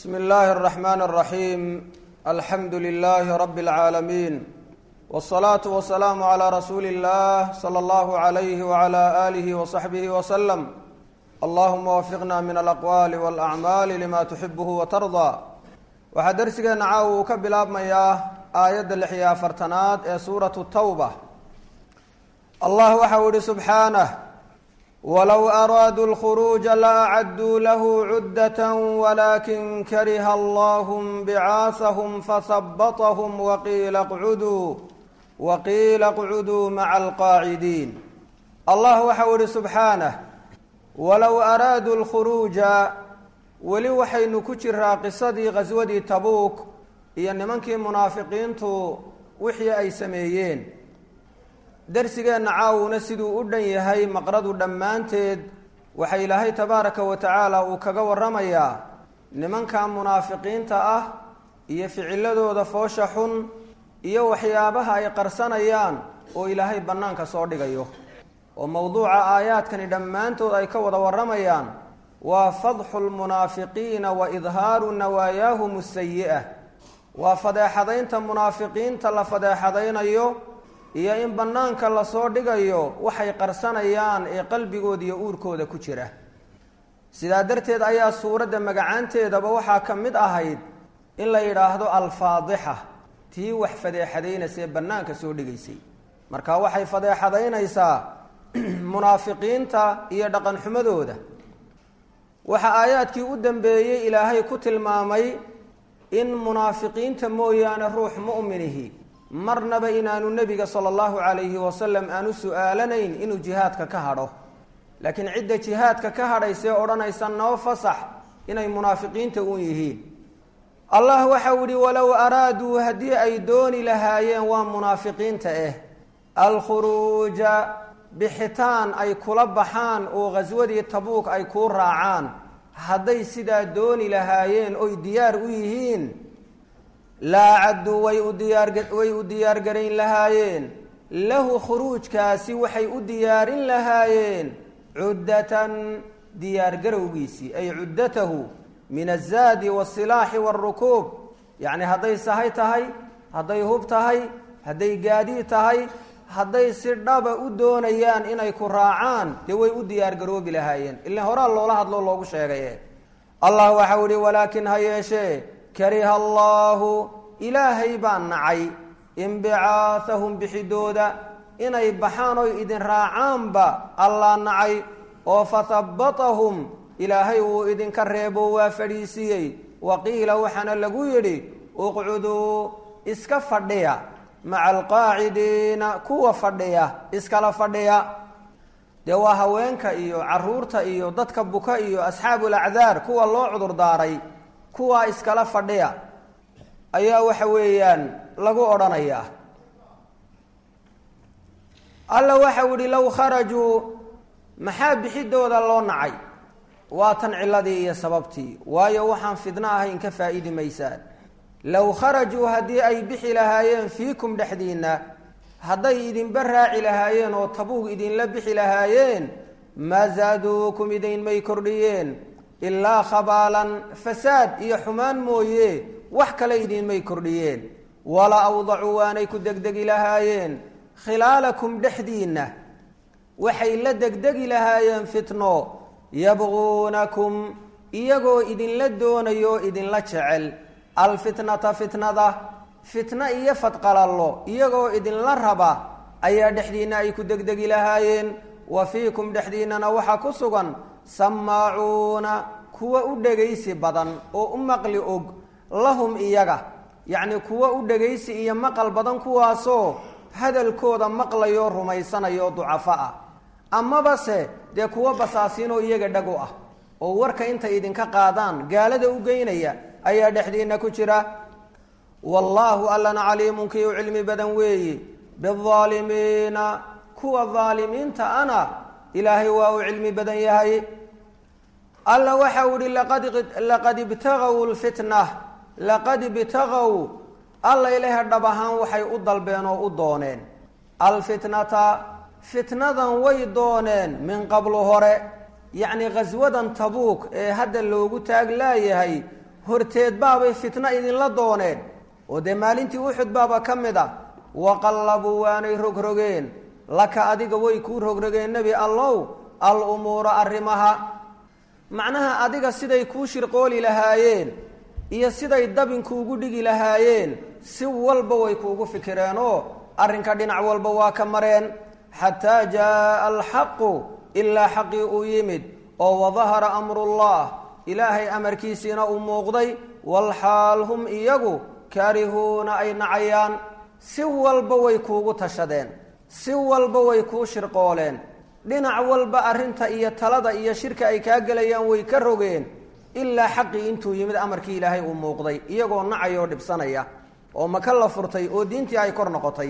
bsm اllahi الرحmn الرaحيم alxamdu لlh rb العaalمين والصlaaة والسlاam عlى rasuuli الlah slى اllah عlyh وعlى آlih وصaxbih وsلم allahuma wafiqna min alaqwaali wاlأcmaali lima tuxibh watarضى waxaa dersigeena caawa uu ka bilaabmayaa aayadda lix iyo afartanaad ee suuraة الtawbة allah waxa uu ihi subxaanه wlow araaduu اlkhuruuja laacaduu lahu cuddaة walakin kariha allah bcaahhm fahabaطhm waqiila qcuduu waqiila qcuduu maca alqaacidiin allah waxa uu ihi subxaanه walow araaduu اlkhuruuja weli waxaynu ku jiraa qisadii qaswadii tabuuk iyo nimankii munaafiqiintu wixii ay sameeyeen darsigeenna caawuna siduu u dhan yahay maqradu dhammaanteed waxa ilaahay tabaaraka wa tacaala uu kaga waramayaa nimanka munaafiqiinta ah iyo ficiladooda foosha xun iyo waxyaabaha ay qarsanayaan oo ilaahay bannaanka soo dhigayo oo mowduuca aayaadkani dhammaantood ay ka wada warramayaan waa fadxu lmunaafiqiina wa idhaaru nawaayaahum asayi'a waa fadeexadaynta munaafiqiinta la fadeexadaynayo iyo in bannaanka lasoo dhigayo waxay qarsanayaan ee qalbigooda iyo uurkooda ku jira sidaa darteed ayaa suuradda magacaanteedaba waxaa ka mid ahayd in la yidhaahdo alfaadixa tii wax fadeexadaynaysa ee bannaanka soo dhigaysay marka waxay fadeexadaynaysaa munaafiqiinta iyo dhaqan xumadooda waxaa aayaadkii u dambeeyey ilaahay ku tilmaamay in munaafiqiinta mooyaane ruux mu'minihi marnaba inaanu nebiga sala allahu calayhi wasalam aanu su-aalanayn inuu jihaadka ka hadho laakiin cidda jihaadka ka hadhaysee odhanaysa noo fasax inay munaafiqiinta uun yihiin allah waxau yihi walow araaduu haddii ay dooni lahaayeen waa munaafiqiinta ah alkhuruuja bixitaan ay kula baxaan oo khaswadii tabuuk ay kuu raacaan hadday sidaa dooni lahaayeen oy diyaar u yihiin laa cadduu way u diyaarway u diyaargarayn lahaayeen lahu khuruujkaasi waxay u diyaarin lahaayeen cuddatan diyaargarowgiisii ay cuddatahu min azaadi waasilaaxi waarukuub yacni hadday sahay tahay hadday hub tahay hadday gaadiid tahay hadday si dhaba u doonayaan inay ku raacaan dee way u diyaargaroobi lahaayeen ilan horaa loola hadloo loogu sheegaye allah waxau ihi walaakin ha yeeshee kariha allaahu ilaahay baa nacay inbicaahahum bixidooda inay baxaan oy idin raacaanba allah nacay oo fahabbatahum ilaahay wuu idinka reebo waa fadhiisiiyey waqiila waxaana lagu yidhi uqcuduu iska fadhiya maca alqaacidiina kuwa fadhiya iskala fadhiya dee waa haweenka iyo caruurta iyo dadka buka iyo asxaabu lacdaar kuwa loo cudur daaray kuwaa iskala fadhiya ayaa waxa weeyaan lagu odhanayaa alla waxau yihi low kharajuu maxaa bixidooda loo nacay waa tan ciladii iyo sababtii waayo waxaan fidno ahayn ka faa-idi maysaan low kharajuu haddii ay bixi lahaayeen fiikum dhexdiinna hadday idinba raaci lahaayeen oo tabuug idinla bixi lahaayeen maa zaaduukum idinmay kordhiyeen ilaa khabaalan fasaad iyo xumaan mooye wax kale idinmay kordhiyeen wala awdacuu waanay ku degdegi lahaayeen khilaalakum dhexdiinna waxay la degdegi lahaayeen fitno yabquunakum iyagoo idinla doonayo oo idinla jecel alfitnata fitnada fitno iyo fadqalallo iyagoo idinla raba ayaa dhexdiinna ay ku degdegi lahaayeen wa fiikum dhexdiinnana waxaa ku sugan samaacuuna kuwa u dhegaysi badan oo u maqli og lahum iyaga yacni kuwa u dhegaysi iyo maqal badan kuwaasoo hadalkooda maqlayoo rumaysanayo ducafo ah amaba se dee kuwa basaasiinoo iyaga dhag u ah oo warka intay idinka qaadaan gaalada u geynaya ayaa dhexdiinna ku jira wallaahu allana caliimun kii u cilmi badan weeyi biaalimiina kuwa daalimiinta ana ilaahay waa uu cilmi badan yahay alla waxau ihi laqad ibtagaw lfitna laqad ibtagaw alla ilaha dhab ahaan waxay u dalbeen oo u dooneen alfitnata fitnadan way dooneen min qablu hore yacni khaswadan tabuuk ee hadda loogu taag laayahay horteed baabay fitno idinla dooneen oo dee maalintii uxud baaba ka mid a waqallabuu waanay rogrogeen laka adiga way kuu rogrogeen nebi allow al umuura arrimaha macnaha adiga siday kuu shirqooli lahaayeen iyo siday dabinkuugu dhigi lahaayeen si walba way kuugu fikireen oo arrinka dhinac walba waa ka mareen xataa jaaa alxaqu ilaa xaqii uu yimid oo wadahara amrullah ilaahay amarkiisiina uu muuqday walxaal hum iyagu kaarihuuna ay nacayaan si walba way kuugu tashadeen si walba way kuu shirqooleen dhinac walba arrinta iyo talada iyo shirka ay kaa gelayaan way ka rogeen ilaa xaqii intuu yimid amarkii ilaahay uu muuqday iyagoo nacaya oo dhibsanaya oo maka la furtay oo diintii ay kor noqotay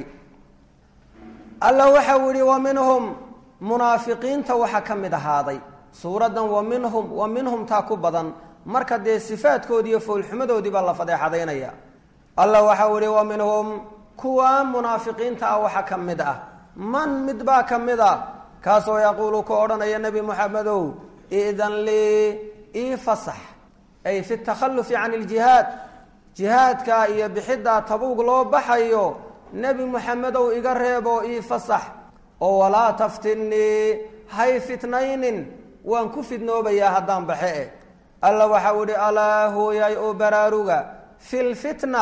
alla waxau yihi wa minhum munaafiqiinta waxaa ka mid ahaaday suuraddan wa minhum wa minhum taa ku badan marka dee sifaadkoodii iyo foolxumadoodii baa la fadeexadaynaya alla waxau yihi wa minhum kuwa munaafiqiinta ah waxaa ka mid ah man mid baa ka mid a kaasoo yaquulu ku odhanaya nebi moxamedow idan lii ii fasax ay fi takhalufi can iljihaad jihaadka iyo bixiddaa tabuug loo baxayo nebi moxamedow iga reebo ii fasax oo walaa taftinnii hay fitnaynin waan ku fidnoobayaa haddaan baxe e alla waxau idhi alaa hooyay oo baraaruga fi lfitna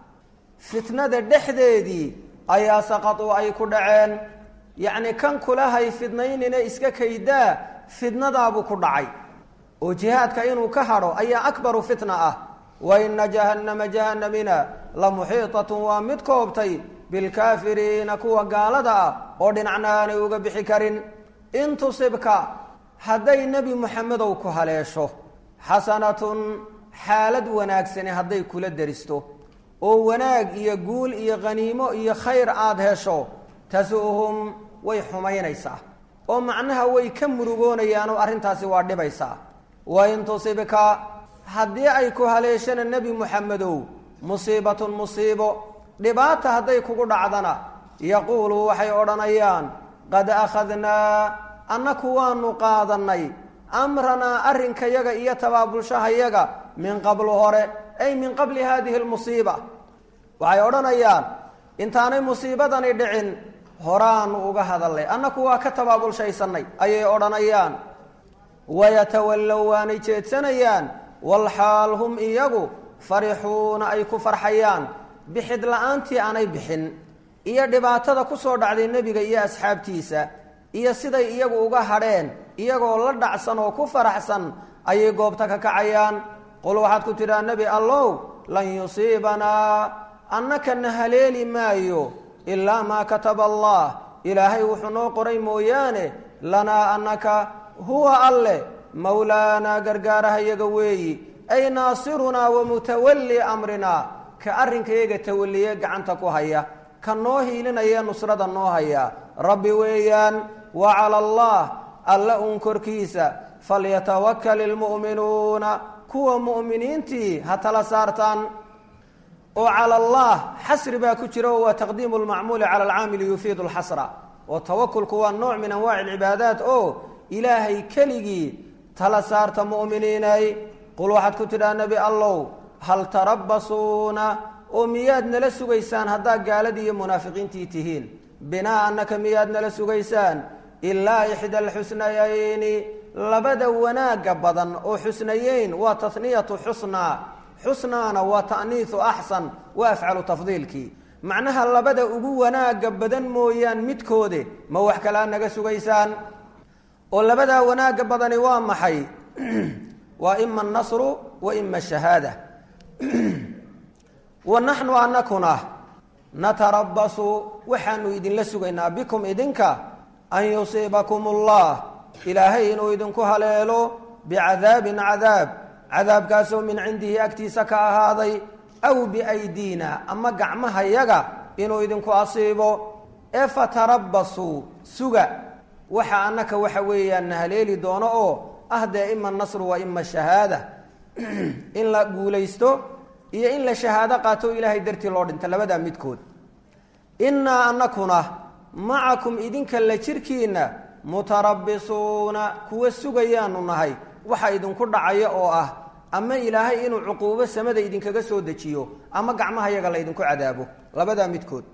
fitnada dhexdeedii ayaa saqaduu ay ku dhaceen yacni kan kulahay fidnaynina iska kaydaa fidnadaabuu ku dhacay oo jihaadka inuu ka hadho ayaa akbaru fitna ah wa ina jahannama jahanamina la muxiitatun waa mid koobtay bilkaafiriina kuwa gaalada ah oo dhinacna aanay uga bixi karin in tusibka hadday nebi moxamedow ku haleesho xasanatun xaalad wanaagsani hadday kula deristo oo wanaag iyo guul iyo khaniimo iyo khayr aada hesho tasu'hum way xumaynaysaa oo macnaha way ka murugoonayaan oo arrintaasi waa dhibaysaa wa in tusibka haddii ay ku haleeshana nebi moxamedow musiibatun musiibo dhibaata hadday kugu dhacdana yaquulu waxay odhanayaan qad akhadnaa annaku waanu qaadannay amranaa arrinkayaga iyo tabaabulshahayaga min qablu hore ay min qabli haadihi lmusiiba waxay odhanayaan intaanay musiibadani dhicin horaanu uga hadalnay annaku waa ka tabaabulshaysanay ayay odhanayaan wayatawallow waanay jeedsanayaan walxaal hum iyagu farixuuna ay ku farxayaan bixid la-aantii aanay bixin iyo dhibaatada kusoo dhacday nebiga iyo asxaabtiisa iyo siday iyagu uga hadheen iyagoo la dhacsan oo ku faraxsan ayay goobta ka kacayaan qul waxaad ku tidhaha nebi allow lan yusiibanaa annaka na haleeli maayo ilaa maa kataba allah ilaahay wuxuu noo qoray mooyaane lanaa annaka huwa alleh mawlaanaa gargaarahayaga weeyi ay naasirunaa wa mutawallii amrinaa ka arrinkayaga tawalliye gacanta ku haya ka noo hiilinaya nusrada noo haya rabbi weeyaan wa cala allah alla uun korkiisa falyatawakal ilmu'minuuna kuwa mu'miniintii ha tala saartaan oo cala allah xasri baa ku jira oo waa taqdiimu lmacmuuli cala alcaamili yufiidu lxasra oo tawakulku waa nooc min anwaaci alcibaadaat oo ilaahay keligii tala saarta mu'miniinay qul waxaad ku tidhaha nebi allow hal tarabasuuna oo miyaad nala sugaysaan haddaad gaaladii iyo munaafiqiintii tihiin binaa annaka miyaad nala sugaysaan ilaa ixda alxusnayayni labada wanaagga badan oo xusnayeyn waa taniyatu xusnaa xusnaana waa ta'niisu axsan waa afcalu tafdiilkii macnaha labada ugu wanaagga badan mooyaan midkoode ma wax kalaa naga sugaysaan oo labadaa wanaagga badani waa maxay waa ima annasru wa ima ashahaada wa naxnu anakuna natarabasu waxaanu idinla sugaynaa bikum idinka an yusiibakum allah ilaahay inuu idinku haleelo bicadaabin cadaab cadaabkaasoo min cindihi agtiisa ka ahaaday aw biaydiina ama gacmahayaga inuu idinku asiibo ee fatarabasuu suga waxa annaka waxa weeyaan na haleeli doono oo ah dee ima nasru wa ima shahaada in la guulaysto iyo in la shahaado qaato ilaahay dartii loo dhinta labadaa midkood innaa anakuna macakum idinka la jirkiinna mutarabisuuna kuwa sugayaanu nahay waxa idinku dhacaya oo ah ama ilaahay inuu cuquubo samada idinkaga soo dejiyo ama gacmaha yaga la ydinku cadaabo labadaa midkood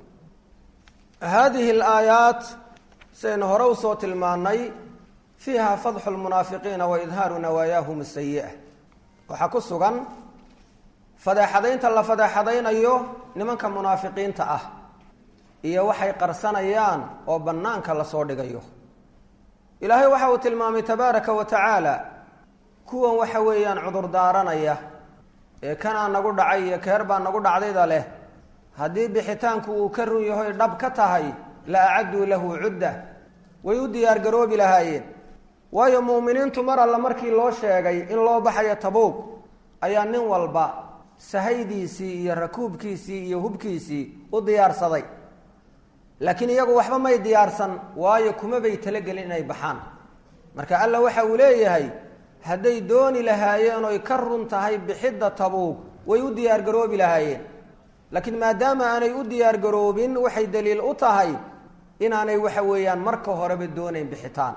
haadihi alaayaat sidaynu hore usoo tilmaanay fiiha fadxu lmunaafiqiina wa idhaaru nawaayaahum asayi'a waxaa ku sugan fadeexadaynta la fadeexadaynayo nimanka munaafiqiinta ah iyo waxay qarsanayaan oo bannaanka lasoo dhigayo ilaahay waxa uu tilmaamay tabaaraka wa tacaala kuwan waxa weeyaan cudurdaaranaya ee kanaa nagu dhacay iyo keer baa nagu dhacdayda leh haddii bixitaanku uu ka run yahoy dhab ka tahay la acadduu lahu cudda way u diyaargaroobi lahaayeen waayo mu'miniintu mar alla markii loo sheegay in loo baxayo tabuug ayaa nin walba sahaydiisii iyo rakuubkiisii iyo hubkiisii u diyaarsaday laakiin iyagu waxba may diyaarsan waayo kuma bay talagelin inay baxaan marka alla waxa uu leeyahay hadday dooni lahaayeen oy ka run tahay bixidda tabuug way u diyaargaroobi lahaayeen laakiin maadaama aanay u diyaargaroobin waxay daliil u tahay inaanay waxa weeyaan marka horeba doonayn bixitaan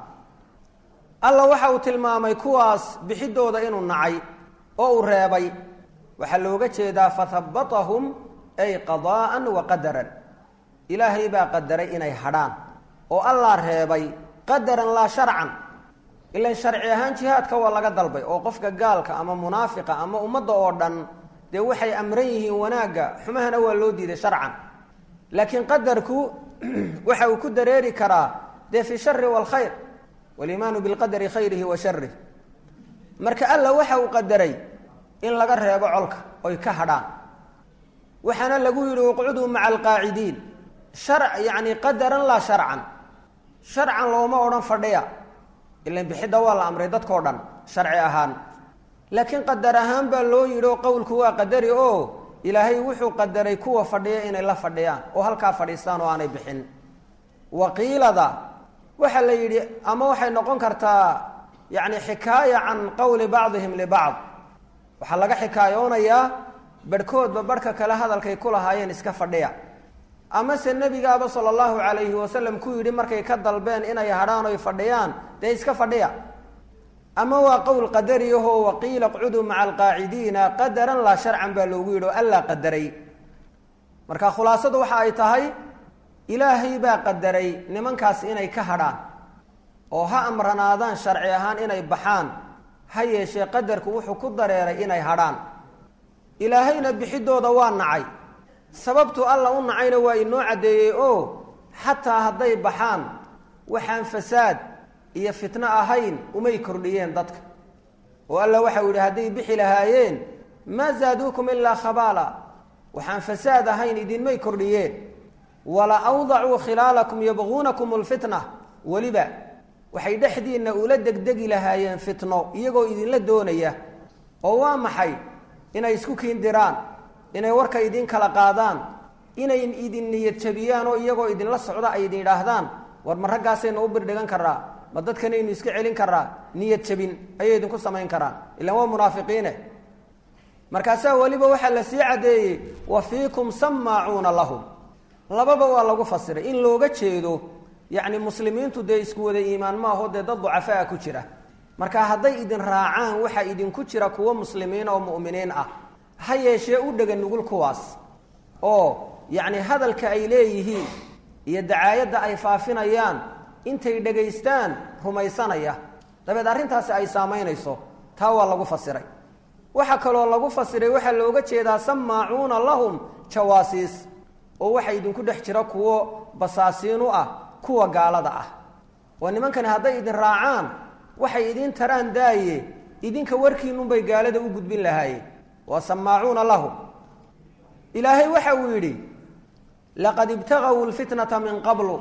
alla waxa uu tilmaamay kuwaas bixidooda inuu nacay oo uu reebay waxaa looga jeedaa fahabatahum ay qadaa'an wa qadaran ilaahay baa qadaray inay hadhaan oo allaa reebay qadaran laa sharcan ilan sharci ahaan jihaadka waa laga dalbay oo qofka gaalka ama munaafiqa ama ummadda oo dhan dee waxay amran yihiin wanaagga xumahana waa loo diiday sharcan laakiin qadarku waxa uu ku dareeri karaa dee fi shari waalkhayr waliimaanu bilqadari khayrihi wa sharih marka alla waxa uu qadaray in laga reebo colka oy ka hadhaan waxaana lagu yidhi uqcuduu maca alqaacidiin shar yacni qadaran laa sharcan sharcan looma odhan fadhiya ilan bixidda waa la amray dadkao dhan sharci ahaan laakiin qadar ahaan baa loo yidhi oo qowlku waa qadari oo ilaahay wuxuu qadaray kuwa fadhiya inay la fadhiyaan oo halkaa fadhiistaan oo aanay bixin waqiilada waxaa la yidhi ama waxay noqon kartaa yacni xikaaya can qowli bacdihim libacd waxaa laga xikaayoonayaa barhkoodba barhka kale hadalkay ku lahaayeen iska fadhiya amase nebigaaba sala allahu calayhi wasalam ku yidhi markay ka dalbeen inay hadhaan oy fadhiyaan dee iska fadhiya ama waa qowl qadariyahoo waqiila qcuduu maca alqaacidiina qadaran laa sharcan baa loogu yidhi oo allaa qadaray marka khulaasadu waxa ay tahay ilaahay baa qadaray nimankaas inay ka hadhaan oo ha amranaadaan sharci ahaan inay baxaan ha yeeshee qadarku wuxuu ku dareeray inay hadhaan ilaahayna bixidooda waa nacay sababtu alla u nacayna waa inoo caddeeyey oo xataa hadday baxaan waxaan fasaad iyo fitno ahayn umay kordhiyeen dadka oo alla waxau yidhi hadday bixi lahaayeen maa zaaduukum ilaa khabaala waxaan fasaad ahayn idinmay kordhiyeen wala awdacuu khilaalakum yabquunakum lfitna weliba waxay dhexdiinna ula degdegi lahaayeen fitno iyagoo idinla doonaya oo waa maxay inay isku kiindiraan inay warka idin kala qaadaan inay idin niyad jabiyaan oo iyagoo idinla socda ay idin idhaahdaan war ma raggaasaynu u birdhigan karaa ma dadkanaynu iska celin karaa niyad jabin ayay idinku samayn karaan ilaan waa munaafiqiine markaasaa weliba waxaa la sii caddeeyey wa fiikum sammaacuuna lahum lababa waa lagu fasiray in looga jeedo yacni muslimiintu dee isku wada iimaan maaho dee dad ducafaa ku jira marka hadday idin raacaan waxaa idinku jira kuwo muslimiin oo mu'miniin ah ha yeeshee u dhega nugul kuwaas oo yacni hadalka ay leeyihiin iyo dacaayadda ay faafinayaan intay dhegaystaan rumaysanaya dabeed arrintaasi ay saamaynayso taa waa lagu fasiray waxaa kaloo lagu fasiray waxaa looga jeedaa sammaacuuna lahum jawaasiis oo waxaa idinku dhex jira kuwo basaasiin u ah kuwa gaalada ah oo nimankani hadday idin raacaan waxay idin taraan daaye idinka warkiinunbay gaalada u gudbin lahaayeen waa sammaacuuna lahum ilaahay waxa uu yidhi laqad ibtagaw lfitnata min qablu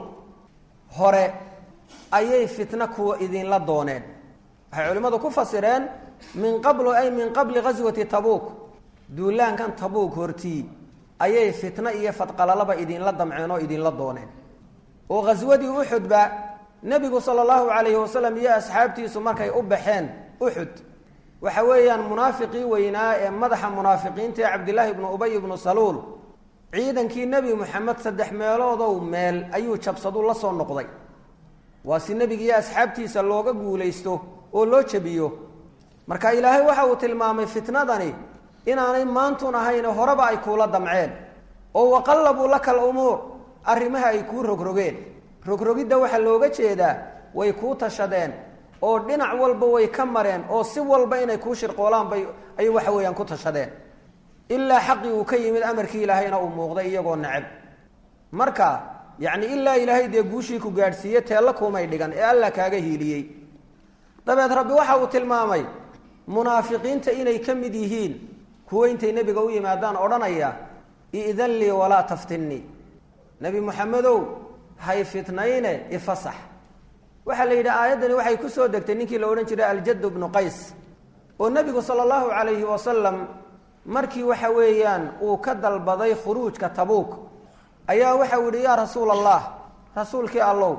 hore ayay fitno kuwa idinla dooneen waxay culimmadu ku fasireen min qablu ay min qabli ghaswati tabuuk duulaankan tabuuk hortii ayay fitno iyo fadqalalaba idinla damceen oo idinla dooneen oo ghaswadii uxudba nebigu sala allahu calayhi wasalam iyo asxaabtiisu markay u baxeen uxud waxa weeyaan munaafiqii weynaa ee madaxa munaafiqiinta ee cabdillaahi ibnu ubay ibnu saluul ciidankii nebi moxamed saddex meeloodow meel ayuu jabsadu la soo noqday waa si nebigiiyo asxaabtiisa looga guulaysto oo loo jabiyo marka ilaahay waxa uu tilmaamay fitnadani inaanay maantun ahayn horeba ay kuula damceen oo waqallabuu laka alumuur arrimaha ay kuu rogrogeen rogrogidda waxaa looga jeedaa way kuu tashadeen oo dhinac walba way ka mareen oo si walba inay kuu shirqoolaan bay ay waxa weeyaan ku tashadeen ilaa xaqii uu ka yimid amarkii ilaahayna uu muuqday iyagoo neceb marka yacni ilaa ilaahay dee guushii ku gaadhsiiye teella kuumay dhigan ee alla kaaga hiiliyey dabeed rabbi waxa uu tilmaamay munaafiqiinta inay ka mid yihiin kuwo intay nebiga u yimaadaan odhanaya idan lii walaa taftinnii nebi moxamedow hay fitnayne ifasax waxaa la yidhi aayaddani waxay ku soo degtay ninkii la odhan jiray aljad bnu qays oo nebigu sala allahu calayhi wasalam markii waxa weeyaan uu ka dalbaday khuruujka tabuuk ayaa waxau yidhi yaa rasuula allah rasuulkii allow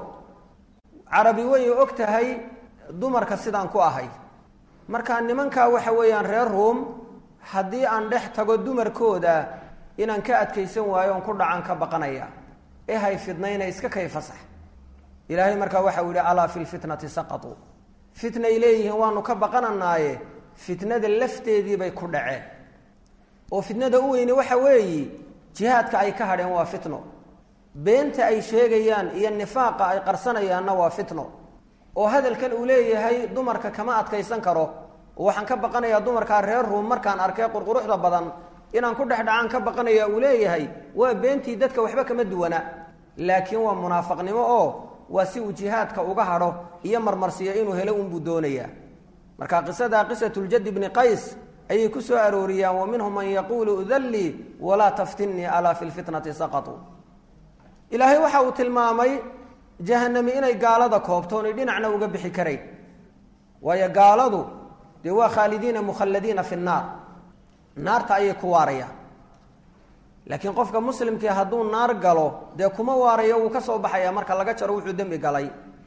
carabi way og tahay dumarka sidaan ku ahay markaa nimankaa waxa weeyaan reer ruum haddii aan dhex tago dumarkooda inaan ka adkaysan waayo oon ku dhacan ka baqanaya ee hay fidnayna iska kay fasax ilaahay markaa waxau yihi alaa fi lfitnati saqatuu fitnay leeyihiin waanu ka baqananaaye fitnada lafteediibay ku dhaceen oo fitnada u weyni waxa weeyi jihaadka ay ka hadheen waa fitno beenta ay sheegayaan iyo nifaaqa ay qarsanayaanna waa fitno oo hadalkan uu leeyahay dumarka kama adkaysan karo oo waxaan ka baqanayaa dumarkaa reer ruum markaan arkay qurquruxda badan inaan ku dhexdhacaan ka baqanaya uu leeyahay waa beentii dadka waxba kama duwana laakiin waa munaafaqnimo oo waa si uu jihaadka uga hadho iyo marmarsiyo inuu helo unbuu doonayaa marka qisada qisatuljadi bni qays ayay ku soo arooriyaan wa minhum man yaquulu udallii walaa taftinnii alaa fi lfitnati saqatuu ilaahay waxa uu tilmaamay jahanami inay gaalada koobto onay dhinacna uga bixi karayn waayo gaaladu dee waa khaalidiina mukhalladiina fi nnaar naarta ayay ku waarayaan laakiin qofka muslimkii hadduu naar galo dee kuma waarayo wuu ka soo baxaya marka laga jaro wuxuu dembi galay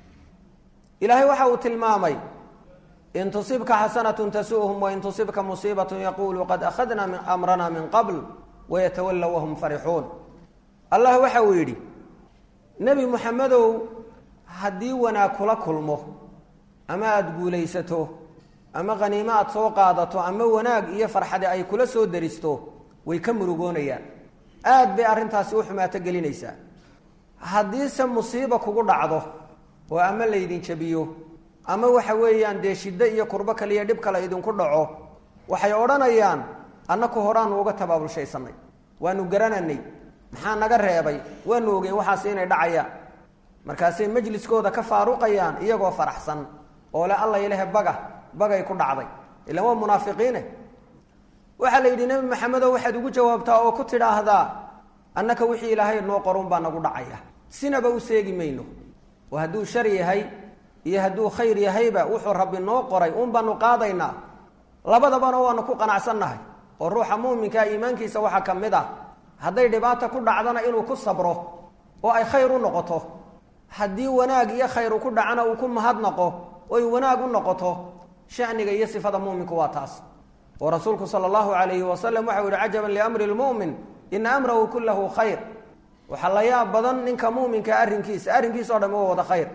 ilaahay waxa uu tilmaamay in tusibka xasanatun tasu'hum wain tusibka musiibatun yaqulu qad akhadna min amrana min qabl wayatawalla wahum farixuun allah waxa uu yidhi nebi moxamedow haddii wanaag kula kulmo ama aada guulaysato ama khaniimo aada soo qaadato ama wanaag iyo farxadi ay kula soo daristo way ka murugoonayaan aad bay arrintaasi u xumaato gelinaysaa haddiise musiiba kugu dhacdo oo ama laydin jabiyo ama waxa weeyaan dee shiddo iyo kurbo kaliya dhib kale idinku dhaco waxay odhanayaan annaku horaanu uga tabaabulshaysanay waanu garananay maxaa naga reebay waanu ogeyn waxaas inay dhacayaan markaasay majliskooda ka faaruqayaan iyagoo faraxsan oo le alla ilahe baga bagay ku dhacday ilan waa munaafiqiine waxaa la yidhi nebi maxamedow waxaad ugu jawaabtaa oo ku tidhaahdaa annaka wixii ilaahay noo qorun baa nagu dhacaya sinaba u seegi mayno oo hadduu shar yahay iyo hadduu khayr yahayba wuxuu rabbi noo qoray uun baanu qaadaynaa labadabana waanu ku qanacsannahay oo ruuxa muuminkaa iimaankiisa waxaa ka mid ah hadday dhibaata ku dhacdana inuu ku sabro oo ay khayr u noqoto haddii wanaag iyo khayru ku dhacana uu ku mahadnaqo oy wanaag u noqoto shaniga iyo sifada muuminku waa taas oo rasuulku sala allahu calayhi wasalam waxau yihi cajaban liamri lmu'min ina amrahu kullahu khayr waxaa la yaab badan ninka muuminka arrinkiisa arrinkiisa o dham waa wada khayr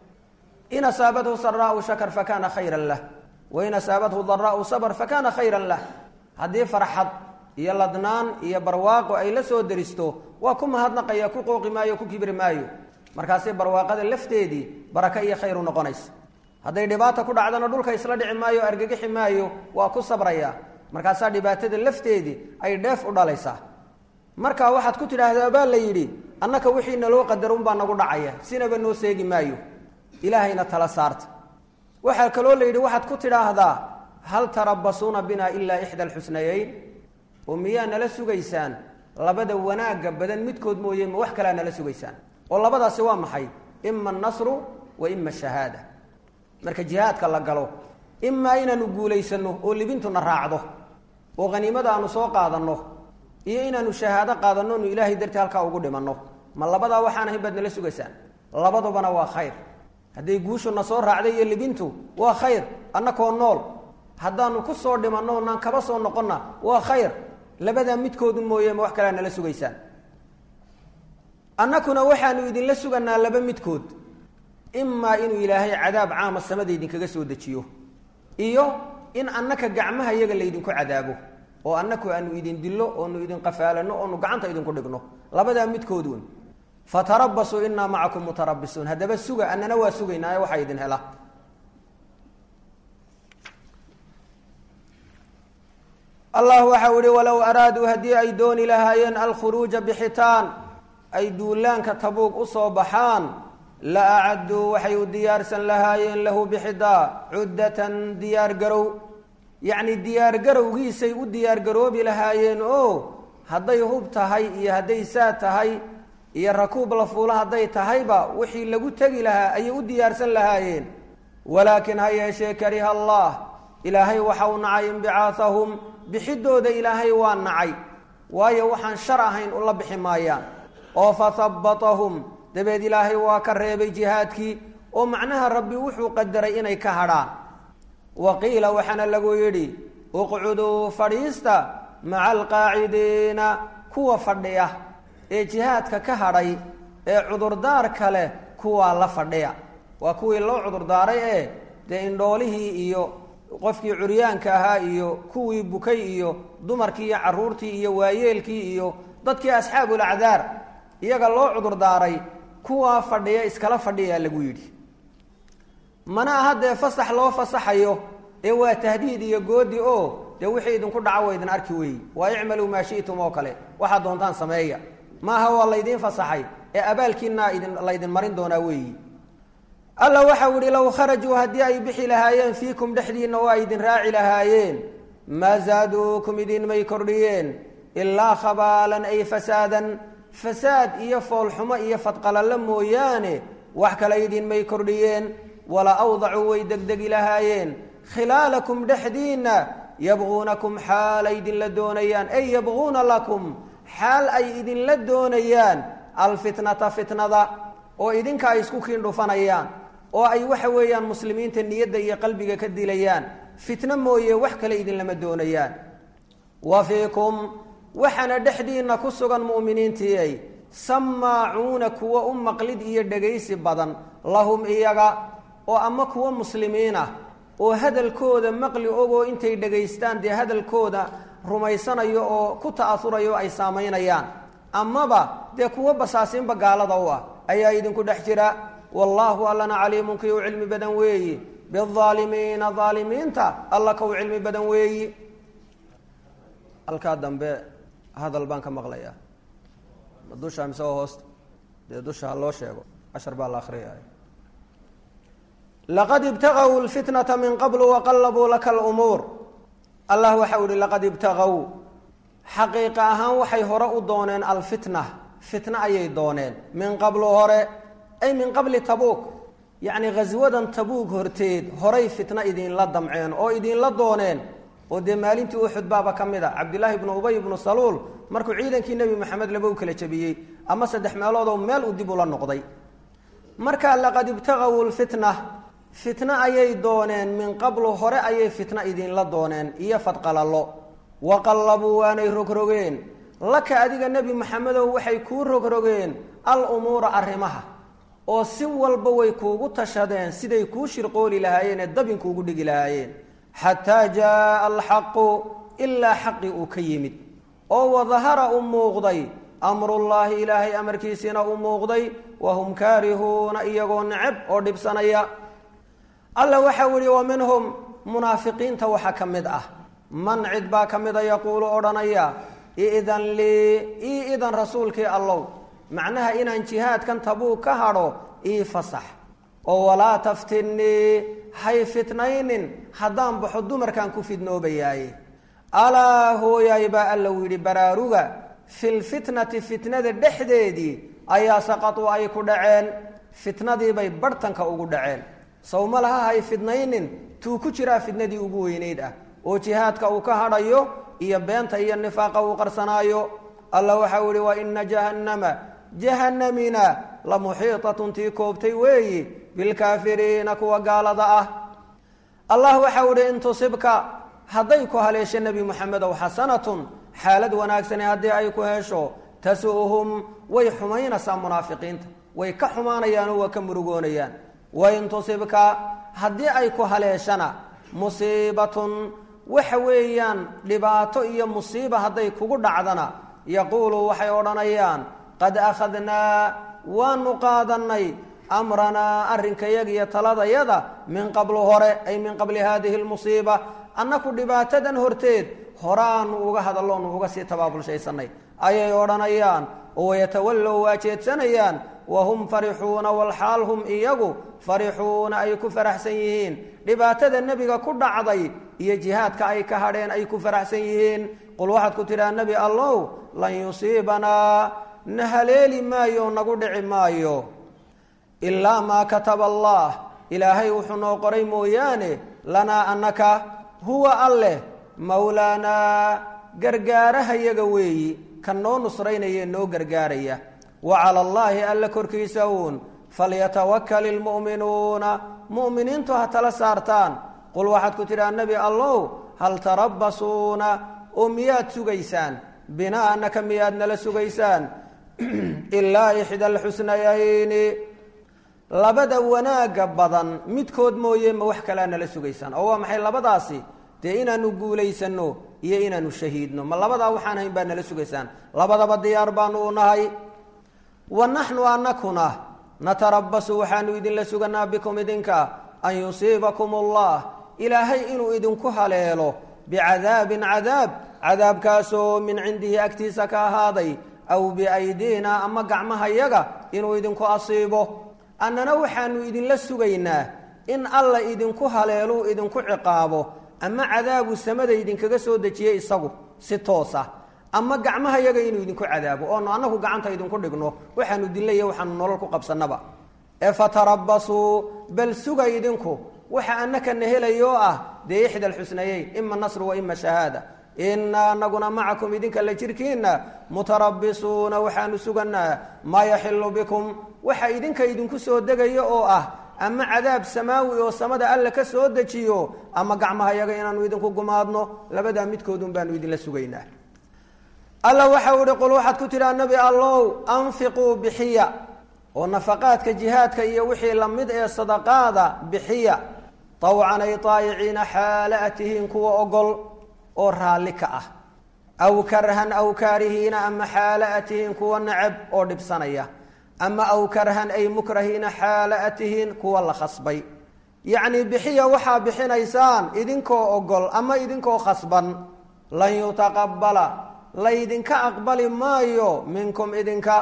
in asaabathu saraau shakar fakana khayran lah wain asaabathu daraau sabr fakana khayran lah haddii farxad iyo ladnaan iyo barwaaqo ay la soo deristo waa ku mahadnaqaya ku qooqi maayo ku kibri maayo markaasay barwaaqada lafteedii baraka iyo khayr u noqonaysa hadday dhibaata ku dhacdana dhulka isla dhici maayo argagixi maayo waa ku sabraya markaasaa dhibaatada lafteedii ay dheef u dhalaysaa marka waxaad ku tidhaahdaa baa la yidhi annaka wixii naloo qadar unbaa nagu dhacaya sinaba noo seegi maayo ilaahayna tala saarta waxaa kaloo la yidhi waxaad ku tidhaahdaa hal tarabasuuna bina ilaa ixda alxusnayeyn oo miyaa nala sugaysaan labada wanaagga badan midkood mooye ma wax kalea nala sugaysaan oo labadaasi waa maxay ima annasru wa ima ashahaada marka jihaadka la galo imaa inaanu guulaysano oo libintuna raacdo oo haniimada aanu soo qaadanno iyo inaanu shahaado qaadanno nu ilaahay dartii halkaa ugu dhimanno ma labadaa waxaan ahayn baad nala sugaysaan labadubana waa khayr hadday guushuna soo raacday iyo libintu waa khayr annakoo nool haddaanu ku soo dhimanno naan kaba soo noqonna waa khayr labadaa midkoodu mooye ma wax kalea nala sugaysaan annakuna waxaanu idinla suganaa laba midkood imaa inuu ilaahay cadaab caama samada idinkaga soo dejiyo iyo in annaka gacmaha iyaga laydinku cadaabo oo annaku aanu idin dillo oonu idin qafaalano oonu gacanta idinku dhigno labadaa midkood wen fatarabasuu inaa macakum mutarabisuun haddaba suga annana waa sugaynaayo waxaa idin hela allah waxau ihi walow araaduu haddii ay dooni lahaayeen alkhuruuja bixitaan ay duulaanka tabuug u soo baxaan la acadduu waxay u diyaarsan lahaayeen lahu bixidaa cuddatan diyaargarow yacni diyaargarowgiisay u diyaargaroobi lahaayeen oo hadday hub tahay iyo hadday saad tahay iyo rakuub la fuulo hadday tahayba wixii lagu tegi lahaa ayay u diyaarsan lahaayeen walaakin ha yeeshee kariha allah ilaahay waxa uu nacay inbicaahahum bixidooda ilaahay waa nacay waayo waxaan shar ahayn ula bixi maayaan oo fahabbatahum dabeed ilaahay waa ka reebay jihaadkii oo macnaha rabbi wuxuu qadaray inay ka hadhaan wa qiila waxaana lagu yidhi uqcuduu fadhiista maca alqaacidiina kuwa fadhiya ee jihaadka ka hadhay ee cudurdaarka leh kuwaa la fadhiya waa kuwii loo cudurdaaray ee dee indhoolihii iyo qofkii curyaanka ahaa iyo kuwii bukay iyo dumarkii iyo carruurtii iyo waayeelkii iyo dadkii asxaabulacdaar iyaga loo cudurdaaray kuwaa fadhiya iskala fadhiyaa lagu yidhi mana aha dee fasax loo fasaxayo ee waa tahdiid iyo goodi oo dee wixii idinku dhaco wa idin arki weeyi waa icmaluu maa shi'tum oo kale waxaad doontaan sameeya maaha waa laydiin fasaxay ee abaalkiinaa idin laydin marin doonaa weeyi alla waxau ihi low kharajuu haddii ay bixi lahaayeen fiikum dhexdiinna oo ay idin raaci lahaayeen maa zaaduukum idinmay kordhiyeen ilaa khabaalan ay fasaadan fasaad iyo foolxumo iyo fadqalalla mooyaane wax kale idinmay kordhiyeen wala awdacuu way degdegi lahaayeen khilaalakum dhexdiinna yabquunakum xaal ay idinla doonayaan ay yabquuna lakum xaal ay idinla doonayaan alfitnata fitnada oo idinka ay isku kiin dhufanayaan oo ay waxa weeyaan muslimiinta niyadda iyo qalbiga ka dilayaan fitno mooye wax kale idinlama doonayaan wa fiikum waxaana dhexdiinna ku sugan mu'miniintiiay samaacuuna kuwa u maqlid iyo dhegaysi badan lahum iyaga oo ama kuwa muslimiin ah oo hadalkooda maqli ogoo intay dhegaystaan dee hadalkooda rumaysanayo oo ku ta'asurayo ay saamaynayaan amaba dee kuwo basaasiinba gaalada u ah ayaa idinku dhex jira wallaahu allana caliimun kii u cilmi badan weeyi biaalimiina aalimiinta alla ka u cilmi badan weeyi halkaa dambe hadal baan ka maqlayaa dusha mise oo hoosta dee dusha ha loo sheego cashar baa la akriyaya laqad ibtagaw lfitnata min qablu waqallabuu laka lumuur allah waxa u ihi laqad ibtagaw xaqiiqa ahaan waxay hore u dooneen alfitna fitna ayay dooneen min qablu hore ay min qabli tabuuk yacni ghaswadan tabuug horteed horay fitna idinla damceen oo idinla dooneen oo dee maalintii uxud baaba ka mid a cabdillaahi ibnu ubay ibnu saluul markuu ciidankii nebi maxamed laba u kala jabiyey ama saddex meeloodoo meel uu dib ula noqday marka laqad ibtagaw lfitna fitna ayay dooneen min qablu hore ayay fitna idinla dooneen iyo fadqalallo waqallabuu waanay rogrogeen laka adiga nebi maxamedow waxay kuu rogrogeen al umuura arrimaha oo si walba way kuugu tashadeen siday kuu shirqooli lahaayeen ee dabinkuugu dhigi lahaayeen xataa jaaa alxaqu ilaa xaqi uu ka yimid oo wadahara u muuqday amrullaahi ilaahay amarkiisiina u muuqday wahum kaarihuuna iyagoo neceb oo dhibsanaya alla waxau ihi wa minhum munaafiqiinta waxaa ka mid ah man cid baa ka mida yaquulu odhanaya idan lii ii idan rasuulkii allow macnaha inaan jihaadkan tabuug ka hadho ii fasax oo walaa taftinnii hay fitnaynin haddaan baxo dumarkaan ku fidnoobayaaye alaa hooyaay baa alla u yidhi baraaruga filfitnati fitnada dhexdeedii ayaa saqatuu ay ku dhaceen fitnadiibay barhtanka ugu dhaceen sawma laha hay fidnaynin tuu ku jiraa fitnadii ugu weynayd ah oo jihaadka uu ka hadhayo iyo beenta iyo nifaaqa uu qarsanaayo alla waxau ihi wa ina jahannama jahanamina la muxiitatun tii koobtay weeyi bilkaafiriina kuwa gaalada ah allah waxau ihi in tusibka hadday ku haleesho nebi moxamedow xasanatun xaalad wanaagsani haddii ay ku hesho tasu'hum way xumaynaysaa munaafiqiinta way ka xumaanayaan oo waa ka murugoonayaan wain tusibka haddii ay ku haleeshana musiibatun waxa weeyaan dhibaato iyo musiiba hadday kugu dhacdana yaquulu waxay odhanayaan qad akhadnaa waanu qaadannay amranaa arrinkayaga iyo taladayada min qablu hore ay min qabli haadihi lmusiiba annaku dhibaatadan horteed horaanu uga hadalloonu uga sii tabaabulshaysanay ayay odhanayaan oo wayatawallow waa jeedsanayaan wahum farixuuna walxaal hum iyagu farixuuna ay ku faraxsan yihiin dhibaatada nebiga ku dhacday iyo jihaadka ay ka hadheen ay ku faraxsan yihiin qul waxaad ku tidhaha nebi allow lan yusiibanaa na haleeli maayo nagu dhici maayo ilaa maa kataba allah ilaahay wuxuu noo qoray mooyaane lanaa annaka huwa alleh mawlaanaa gargaarahayaga weeyi kan noo nusraynaya noo gargaaraya wa cala allaahi alla korkiisa uun falyatawakal ilmu'minuuna mu'miniintu ha tala saartaan qul waxaad ku tidhaha nebi allow hal tarabbasuuna oo miyaad sugaysaan binaa annaka miyaad nala sugaysaan ilaa ixda alxusnayayni labada wanaagga badan midkood mooye ma wax kalea nala sugaysaan oo waa maxay labadaasi dee inaanu guulaysanno iyo inaanu shahiidno ma labadaa waxaan hayn baa nala sugaysaan labadaba diyaar baanu u nahay wa naxnu anakuna natarabasu waxaanu idinla suganaa bikum idinka an yusiibakum allah ilaahay inuu idinku haleelo bicadaabin cadaab cadaabkaasoo min cindihi agtiisa ka ahaaday aw biaydiina ama gacmahayaga inuu idinku asiibo annana waxaanu idinla sugaynaa in alla idinku haleeluu idinku ciqaabo ama cadaabu samada idinkaga soo dejiye isagu si toosa ama gacmahayaga inuu idinku cadaabo oonu annagu gacanta idinku dhigno waxaanu dilaya waxaanu nolol ku qabsannaba ee fatarabasuu bal suga idinku waxa annakana helayo oo ah dee ixda alxusnayeyn ima nasru wa ima shahaada inaa anaguna macakum idinka la jirkiina mutarabisuuna waxaanu suganaa maa yaxilu bikum waxa idinka idinku soo degayo oo ah ama cadaab samaawi oo samada alla ka soo dejiyo ama gacmahayaga inaanu idinku gumaadno labadaa midkoodun baanu idinla sugaynaa alla waxau ihi qul waxaad ku tidhaha nebi allow anfiquu bixiya oo nafaqaadka jihaadka iyo wixii lamid ee sadaqaada bixiya tawcan ay taayiciina xaala a tihiin kuwa ogol oo raalli ka ah aw karhan aw kaarihiina ama xaala a tihiin kuwa nacab oo dhibsanaya ama aw karhan ay mukrahiina xaala a tihiin kuwa la khasbay yacnii bixiya waxaa bixinaysaan idinkoo ogol ama idinkoo khasban lan yutaqabala laydinka aqbali maayo minkum idinka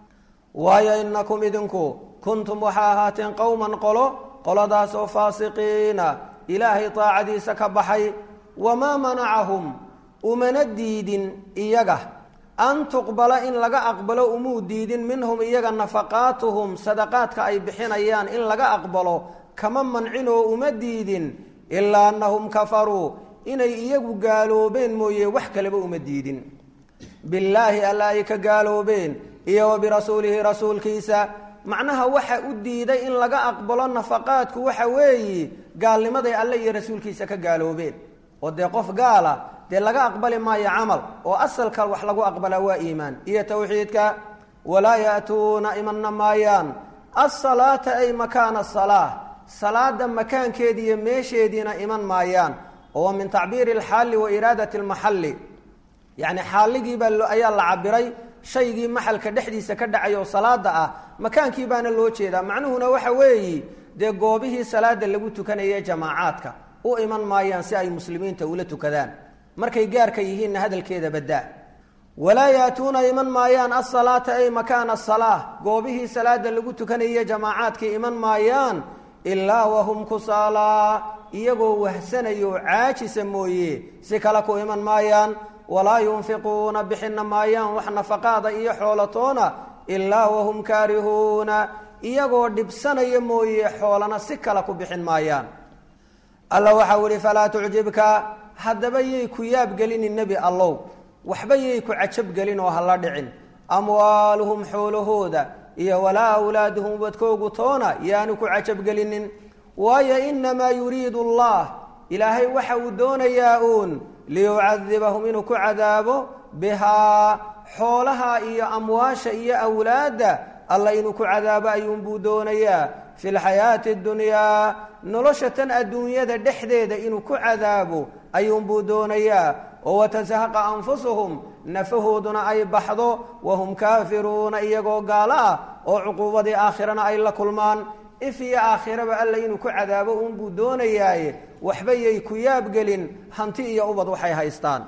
waayo inakum idinku kuntum waxaa ahaateen qowman qolo qoladaas oo faasiqiina ilaahay taacadiisa ka baxay wamaa manacahum umana diidin iyaga an tuqbala in laga aqbalo umuu diidin minhum iyaga nafaqaatuhum sadaqaadka ay bixinayaan in laga aqbalo kama mancinoo uma diidin ilaa annahum kafaruu inay iyagu gaaloobeen mooye wax kaleba uma diidin billaahi alla ay ka gaaloobeen iyo wa birasuulihi rasuulkiisa macnaha waxa u diiday in laga aqbalo nafaqaadku waxa weeye gaalnimaday alle iyo rasuulkiisa ka gaaloobeen oo dee qof gaala dee laga aqbali maayo camal oo asalka wax lagu aqbalaa waa iimaan iyo tawxiidka walaa ya'tuuna imanna maayaan asalaata ay makaana asalaa salaada makaankeedi iyo meesheediina iman maayaan oo min tacbiiri alxaali wa iraadati almaxalli yacni xaaligiibaa ayaa la cabiray shaygii maxalka dhexdiisa ka dhacay oo salaada ah makaankii baana loo jeedaa macnuhuna waxa weeyi dee goobihii salaada lagu tukanaya jamaacaadka u iman maayaan si ay muslimiinta ula tukadaan markay gaarka yihiinna hadalkeeda baddaa walaa yaatuuna iman maayaan asalaata ay makaana asalaa goobihii salaada lagu tukanaya jamaacaadkii iman maayaan ilaa wahum kusaalaa iyagoo wahsanayo caajisa mooye si kale ku iman maayaan walaa yunfiquuna bixina maayaan wax nafaqaada iyo xoolatoona ilaa wahum kaarihuuna iyagoo dhibsanaya mooye xoolana si kale ku bixin maayaan alla waxau ihi falaa tucjibka haddaba yay ku yaabgelinin nebi allow waxba yay ku cajabgelin oo hala dhicin amwaaluhum xoolahooda iyo walaa awlaaduhum wadkoogu toona yaanu ku cajabgelinin waayo inamaa yuriidu allah ilaahay waxa uu doonayaa uun liyucadibahum inuu ku cadaabo bihaa xoolaha iyo amwaasha iyo awlaadda alla inuu ku cadaabo ayuunbuu doonayaa fi lxayaati اdunyaa nolosha tan adduunyada dhexdeeda inuu ku cadaabo ayuunbuu doonayaa oo watashaqa anfusuhum nafahooduna ay baxdo wahum kaafiruuna iyagoo gaalo ah oo cuquubadii aakhirana ay la kulmaan if iyo aakhiraba alla inuu ku cadaabo uunbuu doonayaaye waxba yay ku yaabgelin hanti iyo ubad waxay haystaan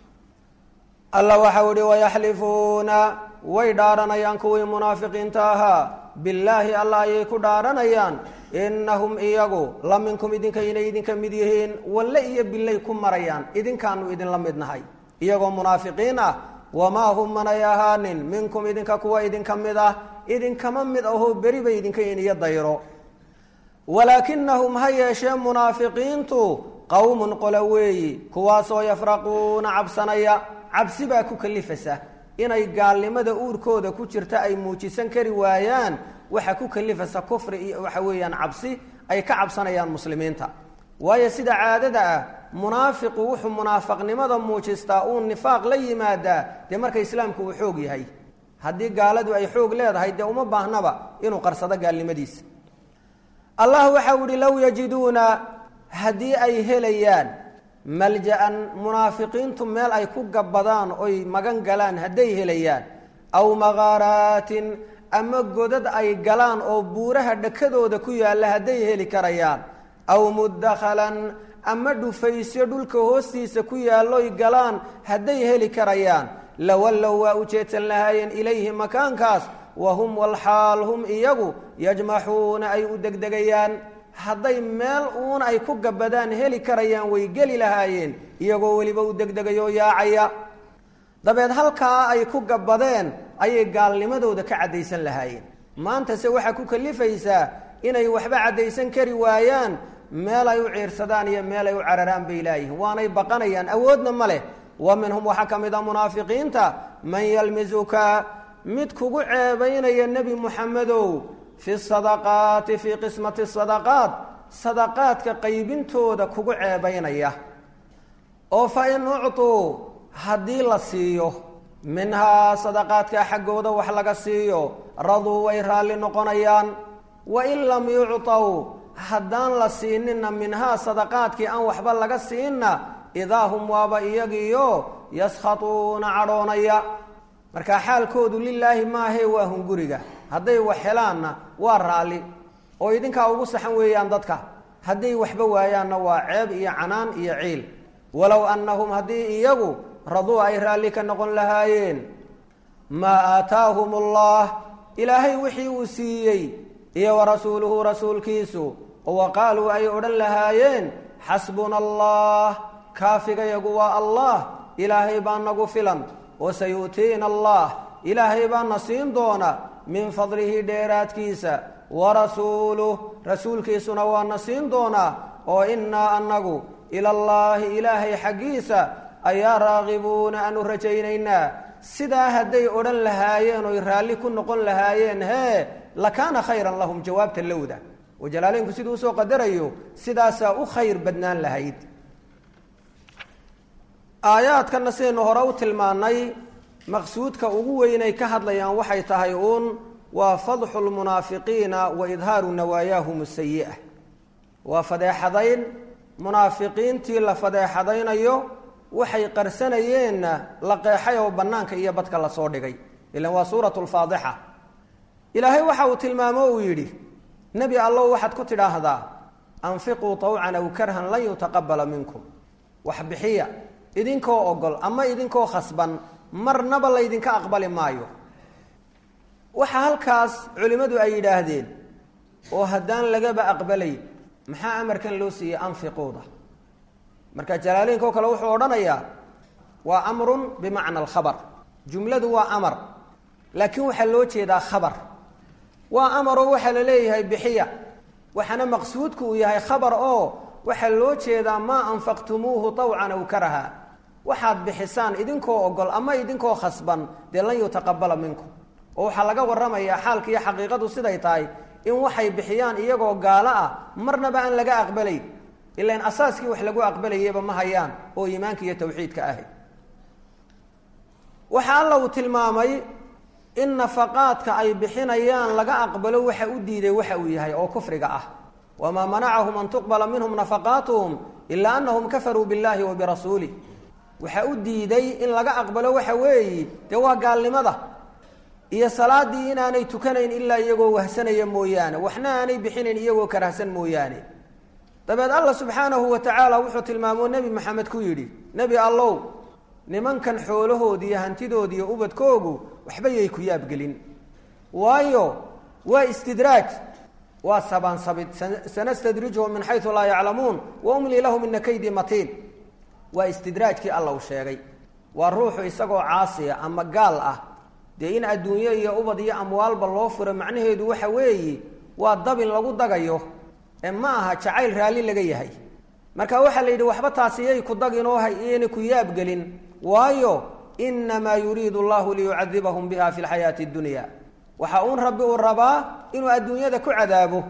alla waxau ihi wayaxlifuuna way dhaaranayaan kuwii munaafiqiinta ahaa billaahi alla ayay ku dhaaranayaan innahum iyagu la minkum idinka inay idinka mid yihiin walle iyo billay ku marayaan idinkaanu idinla mid nahay iyagoo munaafiqiin ah wamaa hum manay ahaanin minkum idinka kuwa idinka mid ah idinkama mid ahoo beri bay idinka iniyo dayro walaakinahum ha yeeshee munaafiqiintu qowmun qola weeyi kuwaasoo yafraquuna cabsanaya cabsi baa ku kalifasa inay gaalnimada uurkooda ku jirta ay muujisan kari waayaan waxa ku kalifasa kufri iyo waxa weeyaan cabsi ay ka cabsanayaan muslimiinta waayo sida caadada ah munaafiqu wuxuu munaafaqnimada muujistaa uu nifaaq la yimaadaa dee marka islaamku uu xoog yahay haddii gaaladu ay xoog leedahay dee uma baahnaba inuu qarsado gaalnimadiisa allah waxau ihi low yajiduuna haddii ay helayaan malja-an munaafiqiintu meel ay ku gabbadaan oy magan galaan hadday helayaan aw makaaraatin ama godad ay galaan oo buuraha dhakadooda ku yaalla hadday heli karayaan aw mudakhalan ama dhufaysyo dhulka hoostiisa ku yaalloy galaan hadday heli karayaan lawallow waa u jeedsan lahaayeen ilayhi makaankaas wa hum walxaal hum iyagu yajmaxuuna ay u degdegayaan hadday meel uun ay ku gabbadaan heli karayaan way geli lahaayeen iyagoo weliba u degdegayoo yaacaya dabeed halkaa ay ku gabbadeen ayay gaalnimadooda ka caddaysan lahaayeen maantase waxaa ku kalifaysaa inay waxba caddaysan kari waayaan meel ay u ciirsadaan iyo meel ay u cararaan bay laayihiin waanay baqanayaan awoodna ma leh wa minhum waxaa ka mid a munaafiqiinta man yalmisuka mid kugu ceebaynaya nebi muxamedow fi sadaqaati fii qismati sadaqaat sadaqaadka qaybintooda kugu ceebaynaya oo fa in uctuu haddii la siiyo minhaa sadaqaadka xaggooda wax laga siiyo raduu way raalli noqonayaan wa in lam yuctaw haddaan la siinina minhaa sadaqaadkii aan waxba laga siinna idaa hum waaba iyagiyo yaskhatuuna cadhoonaya marka xaalkoodu lilaahi maahae waa hunguriga hadday wax helaanna waa raalli oo idinkaa ugu saxan weeyaan dadka hadday waxba waayaanna waa ceeb iyo canaan iyo ciil walow annahum haddii iyagu raduu ay raalli ka noqon lahaayeen maa aataahum allah ilaahay wixii uu siiyey iyo wa rasuuluhu rasuulkiisu oo wa qaaluu ay odhan lahaayeen xasbuna allah kaafigayagu waa allah ilaahay baa nagu filan wa sayu'tiina allah ilaahay baana siin doona min fadlihi dheeraadkiisa wa rasuuluh rasuulkiisuna waana siin doonaa oo innaa annagu ilallaahi ilaahay xaggiisa ayaa raaqibuuna aanu rajaynaynaa sidaa hadday odhan lahaayeen oy raalli ku noqon lahaayeen hee lakaana khayran lahum jawaabta lowda oo jalaaleynku siduu usoo qadarayo sidaasaa u khayr badnaan lahayd aayaadkana sidaynu hore u tilmaannay maqsuudka ugu weynay ka hadlayaan waxay tahay uun waa fadxu lmunaafiqiina wa idhaaru nawaayaahum sayi'a waa fadeexadayn munaafiqiintii la fadeexadaynayo waxay qarsanayeenna la qeexay oo bannaanka iyo badka lasoo dhigay ilan waa suuratu lfaadixa ilaahay waxa uu tilmaamo uu yidhi nebi allow waxaad ku tidhaahdaa anfiquu tawcan aw karhan lan yutaqabala minkum wax bixiya idinkoo ogol ama idinkoo khasban marnaba laydinka aqbali maayo waxa halkaas culimmadu ay yidhaahdeen oo haddaan lagaba aqbalay maxaa amarkan loo siiyey anfiquuda marka jalaaleynka oo kale wuxuu odhanayaa waa amrun bimacna alkhabar jumladu waa amar laakiin waxaa loo jeedaa khabar waa amaroo waxaa la leeyahay bixiya waxaana maqsuudku uu yahay khabar oo waxaa loo jeedaa maa anfaqtumuuhu tawcan aw karaha waxaad bixisaan idinkoo ogol ama idinkoo khasban dee lan yutaqabala minkum oo waxaa laga warramayaa xaalka iyo xaqiiqadu siday tahay in waxay bixiyaan iyagoo gaalo ah marnaba aan laga aqbalayn ilan asaaskii wax lagu aqbalayaba ma hayaan oo iimaanka iyo tawxiidka ahay waxa alla uu tilmaamay in nafaqaadka ay bixinayaan laga aqbalo waxa u diiday waxa uu yahay oo kufriga ah wamaa manacahum an tuqbala minhum nafaqaatuhum ilaa anahum kafaruu biاllahi wa birasuulih waxaa u diiday in laga aqbalo waxa weeyi dee waa gaalnimada iyo salaadii inaanay tukanayn ilaa iyagoo wahsanaya mooyaane waxna aanay bixinayn iyagoo karahsan mooyaane dabeed alla subxaanahu wa tacaala wuxuu tilmaamoo nebi maxamed ku yidhi nebi allow nimankan xoolahoodi iyo hantidoodi iyo ubadkoogu waxba yay ku yaabgelin waayo waa istidraaj waa sabaansabid sanastadrijuhum min xayu laa yaclamuun wa umlii lahum ina kaydi matiin waa istidraajkii alla uu sheegay waa ruuxu isagoo caasiya ama gaal ah dee in adduunyo iyo ubad iyo amwaalba loo furo macnaheedu waxa weeye waa dabin lagu dagayo ee ma aha jacayl raalli laga yahay marka waxaa la yidhi waxba taasi yay ku daginoo hayna ku yaabgelin waayo inamaa yuriidu llahu liyucadibahum biha fi lxayaati اdunya waxa uun rabbi uu rabaa inuu adduunyada ku cadaabo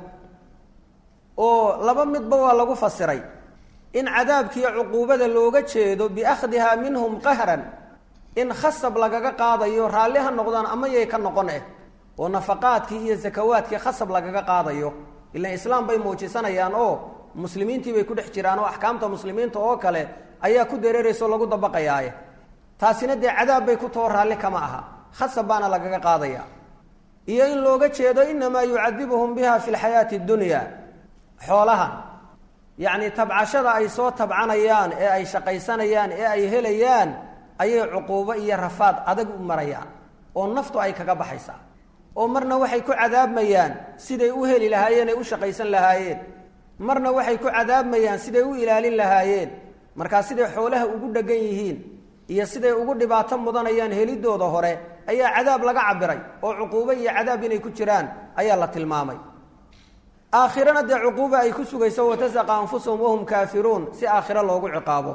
oo laba midba waa lagu fasiray in cadaabkiiyo cuquubada looga jeedo biakhdiha minhum qahran in khasab lagaga qaadayo raalli ha noqdaan ama yay ka noqon eh oo nafaqaadkii iyo sakawaadkii khasab lagaga qaadayo ilan islaam bay muujisanayaan oo muslimiintii bay ku dhex jiraan oo axkaamta muslimiinta oo kale ayaa ku dareeraysa oo lagu dabaqayaaye taasina dee cadaab bay ku taho raalli kama aha khasab baana lagaga qaadaya iyo in looga jeedo inamaa yucadibuhum biha fi lxayaati dunya xoolahan yacni tabcashada ay soo tabcanayaan ee ay shaqaysanayaan ee ay helayaan ayay cuquubo iyo rafaad adag u marayaan oo naftu ay kaga baxaysaa oo marna waxay ku cadaabmayaan siday u heli lahaayeen ay u shaqaysan lahaayeen marna waxay ku cadaabmayaan siday u ilaalin lahaayeen markaa siday xoolaha ugu dhegan yihiin iyo siday ugu dhibaato mudanayaan helidooda hore ayaa cadaab laga cabiray oo cuquubo iyo cadaab inay ku jiraan ayaa la tilmaamay aakhirana dee cuquuba ay ku sugayso watasaqa anfusahum wahum kaafiruun si aakhiro loogu ciqaabo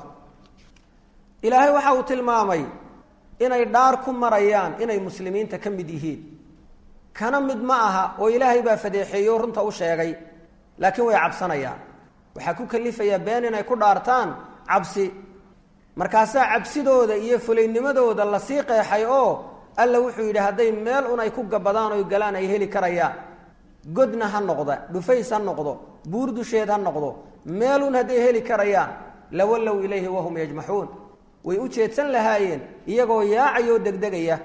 ilaahay waxa uu tilmaamay inay dhaar ku marayaan inay muslimiinta ka mid yihiin kana mid ma aha oo ilaahay baa fadeexeeyo runta u sheegay laakiin way cabsanayaan waxaa ku kalifayaa been inay ku dhaartaan cabsi markaasaa cabsidooda iyo fulaynimadooda lasii qeexay oo alla wuxuu yidhi hadday meel un ay ku gabadaan oy galaan ay heli karayaan godna ha noqda dhufays ha noqdo buur dusheed ha noqdo meelun hadday heli karayaan lawallow ilayhi wahum yajmaxuun way u jeedsan lahaayeen iyagoo yaacayoo degdegaya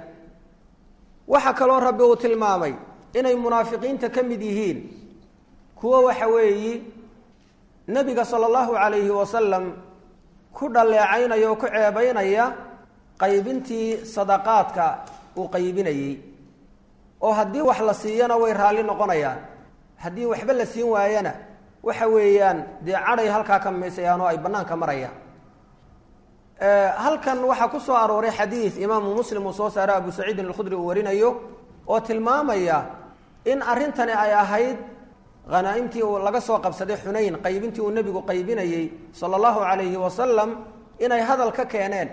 waxaa kaloo rabbi uu tilmaamay inay munaafiqiinta ka mid yihiin kuwo waxa weeyi nebiga sala allahu calayhi wasalam ku dhaleecaynaya oo ku ceebaynaya qaybintii sadaqaadka uu qaybinayey oo haddii wax la siiyana way raalli noqonayaan haddii waxba la siin waayana waxa weeyaan dee cadhay halkaa ka miisayaan oo ay bannaanka marayaan halkan waxaa ku soo arooray xadiid imaamu muslim uu soo saaro abu saciidin alkhudri uu warinayo oo tilmaamaya in arrintani ay ahayd hanaaimtii uu laga soo qabsaday xunayn qaybintii uu nebigu qaybinayey sala allahu calayhi wasalam inay hadal ka keeneen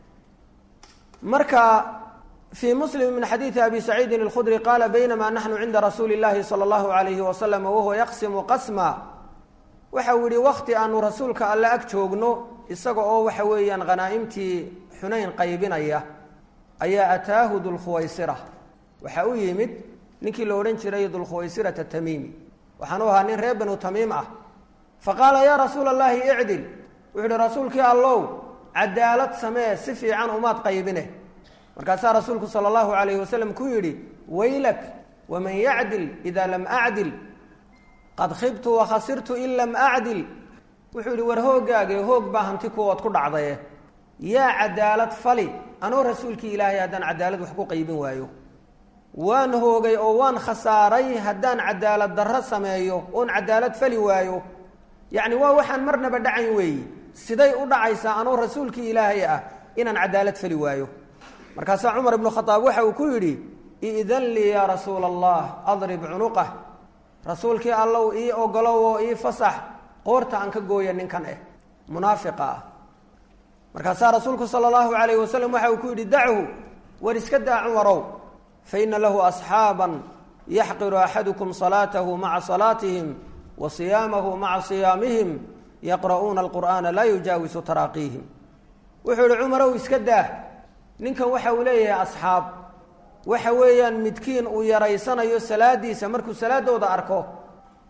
marka fii muslim min xadiidi abi saciidin alkhudri qaala baynama naxnu cinda rasuuli llahi sala allahu alayhi wasalam wahuwa yaqsimu qasma waxa uu yihi wakti aanu rasuulka alle ag joogno isaga oo waxa weeyaan hanaaimtii xunayn qaybinaya ayaa ataahu dulkhuwaysira waxa u yimid ninkii la odhan jiray dulkhuwaysirata tamiimi waxaan u ahaa nin reer banu tamiim ah fa qaala yaa rasuula allahi icdil wuxuu ihi rasuulkii allow cadaalad samee si fiican umaad qaybine markaasaa rasuulku sala allahu calayhi wasalam ku yidhi waylak waman yacdil ida lam acdil qad khibtu wakhasirtu in lam acdil wuxuu yidhi war hooggaage hoog baa hanti kuwood ku dhacdaye yaa cadaalad fali anoo rasuulkii ilaahay haddaan cadaalad wax ku qaybin waayo waan hoogay oo waan khasaaray haddaan cadaalad darro sameeyo oon cadaalad fali waayo yacni waa waxaan marnaba dhacayn weeyi siday u dhacaysaa anoo rasuulkii ilaahay ah inaan cadaalad fali waayo markaasaa cumar ibnu khadaab waxa uu ku yidhi idan lii yaa rasuula allah adrib cunuqah rasuulkii allow ii ogolow oo ii fasax qoorta aan ka gooya ninkan eh munaafiqa ah markaasaa rasuulku sala allahu calayhi wasalam waxa uu ku yidhi dachu war iska daa cumarow faina lahu asxaaban yaxqiru axadukum salaatahu maca salaatihim wa siyaamahu maca siyaamihim yaqra'uuna alqur'aana laa yujaawisu taraaqiihim wuxuu yihi cumarow iska daa ninkan waxa uu leeyahay asxaab waxa weeyaan midkiin uu yaraysanayo salaadiisa markuu salaadooda arko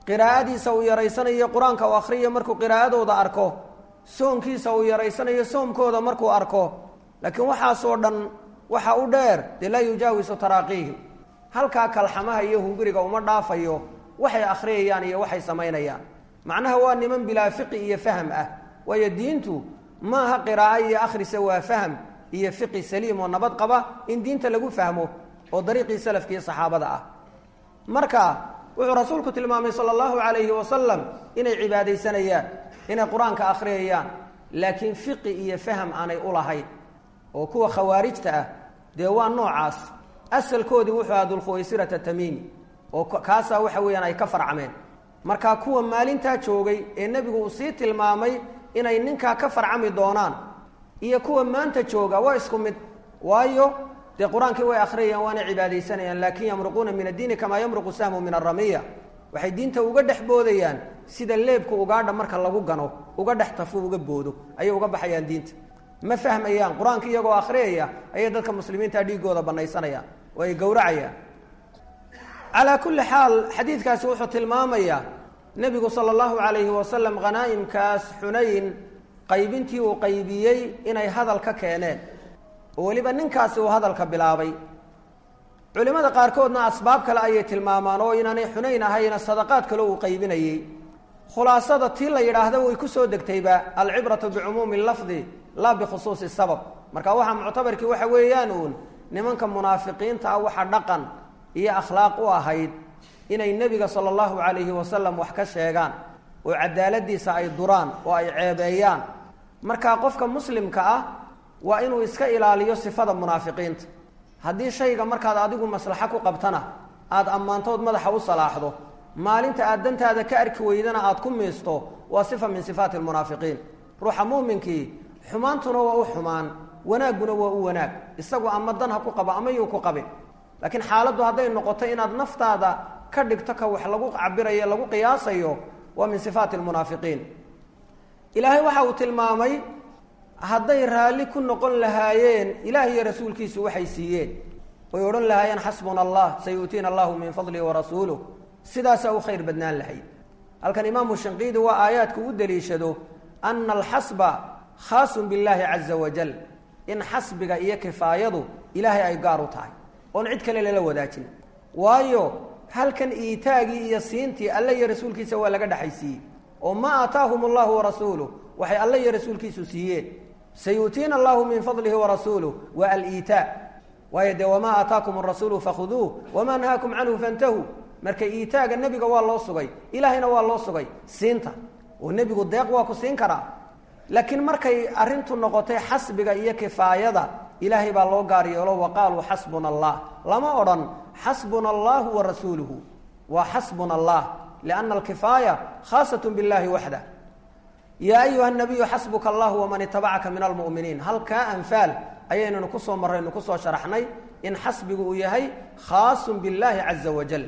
qiraa'adiisa uu yaraysanayo qur-aanka uu akhriyo markuu qiraa'adooda arko soonkiisa uu yaraysanayo soomkooda markuu arko laakiin waxaasoo dhan waxa u dheer dee laa yujaawisu taraaqiihim halkaa kalxamaha iyo hunguriga uma dhaafayo waxay akhriyayaan iyo waxay samaynayaan macnaha waa niman bilaa fiqi iyo faham ah waayo diintu maaha qiraa'o iyo akhrisa waa faham iyo fiqi saliim oo nabad qaba in diinta lagu fahmo oo dariiqii salafka iyo saxaabada ah marka wuxuu rasuulku tilmaamay sala allahu calayhi wasalam inay cibaadaysanayaan inay qur-aanka akhriyayaan laakiin fiqi iyo faham aanay u lahayn oo kuwa khawaarijta ah dee waa noocaas asalkoodii wuxuu ahaa dulkhuwaysirata tamiimi oo kaasaa waxa weeyaan ay ka farcameen marka kuwa maalintaa joogay ee nebigu uu sii tilmaamay inay ninkaa ka farcami doonaan iyo kuwa maanta jooga waa isku mid waayo dee qur-aankii way akhriyayaan waana cibaadaysanayaan laakin yamruquuna min addiini kamaa yamruqu sahmu min aramiya waxay diinta uga dhex boodayaan sida leebka ugaadha marka lagu gano uga dhex tafo uga boodo ayay uga baxayaan diinta ma fahmayaan qur-aanka iyagoo akhriyaya ayay dadka muslimiinta dhiigooda banaysanayaan oo ay gowracayaan calaa kulli xaal xadiidkaasi wuxuu tilmaamayaa nebigu sala allahu calayhi wasalam khanaa'imkaas xunayn qaybintii uu qaybiyey inay hadal ka keeneen oo weliba ninkaasi uu hadalka bilaabay culimmada qaarkoodna asbaab kale ayay tilmaamaan oo inaanay xunayn ahayna sadaqaad kale uu qaybinayey khulaasada tii la yidhaahda way ku soo degtayba alcibratu bicumuumi lafdi laa bikhusuusi sabab marka waxaa muctabarkii waxa weeyaan uun nimanka munaafiqiinta ah waxa dhaqan iyo akhlaaq u ahayd inay nebiga sala allahu calayhi wasalam wax ka sheegaan oo cadaaladiisa ay duraan oo ay ceebeeyaan marka qofka muslimka ah waa inuu iska ilaaliyo sifada munaafiqiinta haddii shayga markaad adigu maslaxo ku qabtana aada ammaantood madaxa u salaaxdo maalinta aad dantaada ka arki weydana aad ku miisto waa sifa min sifaati lmunaafiqiin ruuxa muuminkii xumaantuna waa u xumaan wanaagguna waa u wanaag isagu ama dan ha ku qabo ama yuu ku qabin laakiin xaaladdu hadday noqoto inaad naftaada ka dhigto ka wax lagu cabirayo lagu qiyaasayo waa min sifaati lmunaafiqiin ilaahay waxa uu tilmaamay hadday raalli ku noqon lahaayeen ilaah iyo rasuulkiisu waxay siiyeen way odhan lahaayeen xasbuna allah sayu'tiina allahu min fadlihi warasuuluh sidaasaa u khayr badnaan lahayd halkan imaamu shinqiidi waa aayaadku u daliishado ana alxasba khaasun billaahi caza wajal in xasbiga iyo kifaayadu ilaahay ay gaar u tahay oon cid kale lala wadaajin waayo halkan iitaagii iyo siintii alle iyo rasuulkiisa waa laga dhexaysiiyey oo ma aataahum allahu warasuuluh waxay alle iyo rasuulkiisu siiyeen sayu'tiina allahu min fadlihi warasuuluh waa aliitaa waayo dee wamaa aataakum arasuulu fakhuduuh wamaa nahaakum canhu fantahuu marka iitaaga nebiga waa loo sugay ilaahayna waa loo sugay siinta oo nebigu deeq waa ku siin karaa laakiin markay arrintu noqotay xasbiga iyo kifaayada ilaahay baa loo gaar yeelo wa qaaluu xasbuna allah lama odhan xasbuna allahu wa rasuuluhu waa xasbuna allah lianna alkifaaya khaasat billahi waxda yaa ayuha nabiyu xasbuka allah waman itabacaka min almu'miniin halkaa anfaal ayaynanu kusoo marraynu kusoo sharaxnay in xasbigu uu yahay khaasun billahi caza wajal